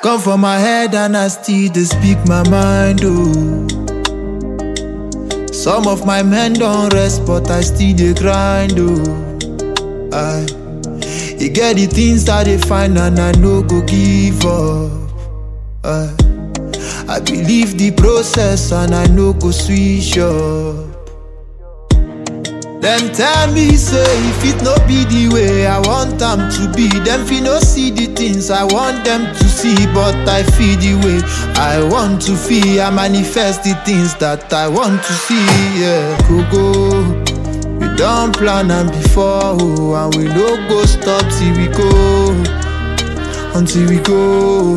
Come for my head and I still dey speak my mind, oh. Some of my men don't rest, but I still dey grind, oh. I, e get the things that they find and I no go give up. I, I believe the process and I no go switch up. Them tell me say if it no be the way I want them to be, them fi no see the things I want them to see, but I feel the way I want to feel. I manifest the things that I want to see. Yeah, go go. We don't plan am before, oh, and we no go stop till we go, until we go.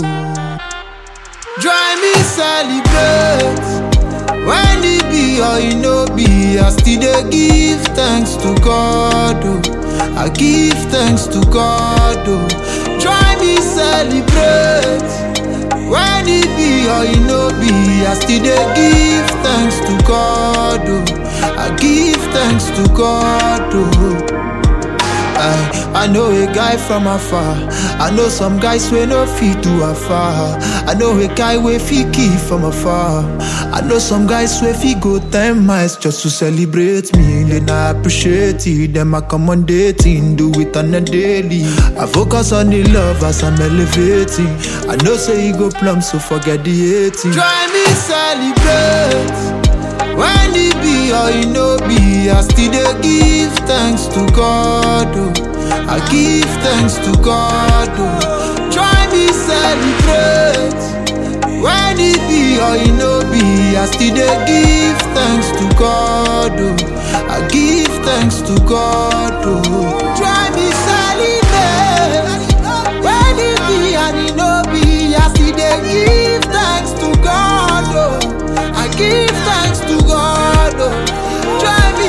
Join me celebrate. When it be or it no be, I still dey give thanks to God. Oh. I give thanks to God. Oh. Join me celebrate. When it be or it no be, I still dey give thanks to God. Oh. I give thanks to God. Oh. I, I know a guy from afar. I know some guys wey no fit do afar. I know a guy wey fit kill from afar. I know some guys wey fit go ten miles just to celebrate me. Then I appreciate it. Them accommodating, do it on a daily. I focus on the love as I'm elevating. I know say you go plumb, so forget the hating. Try me celebrate. When it be or it no be, I still dey give thanks to God. Oh. I give thanks to God. Oh. Try me celebrate. When it be or it no be, I still dey give thanks to God. Oh. I give thanks to God. Oh. Try me celebrate. When it be and it no be, I still dey give thanks to God. Oh. I give thanks to God. Oh. Try me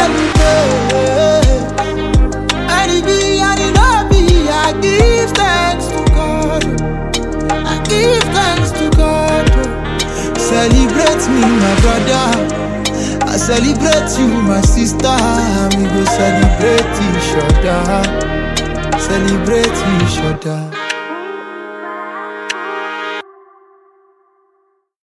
celebrate. And it be and it no be, I give thanks to God. oh. I give thanks to God. oh. Celebrate me, my brother. I celebrate you, my sister. We go celebrate each other. Celebrate each other.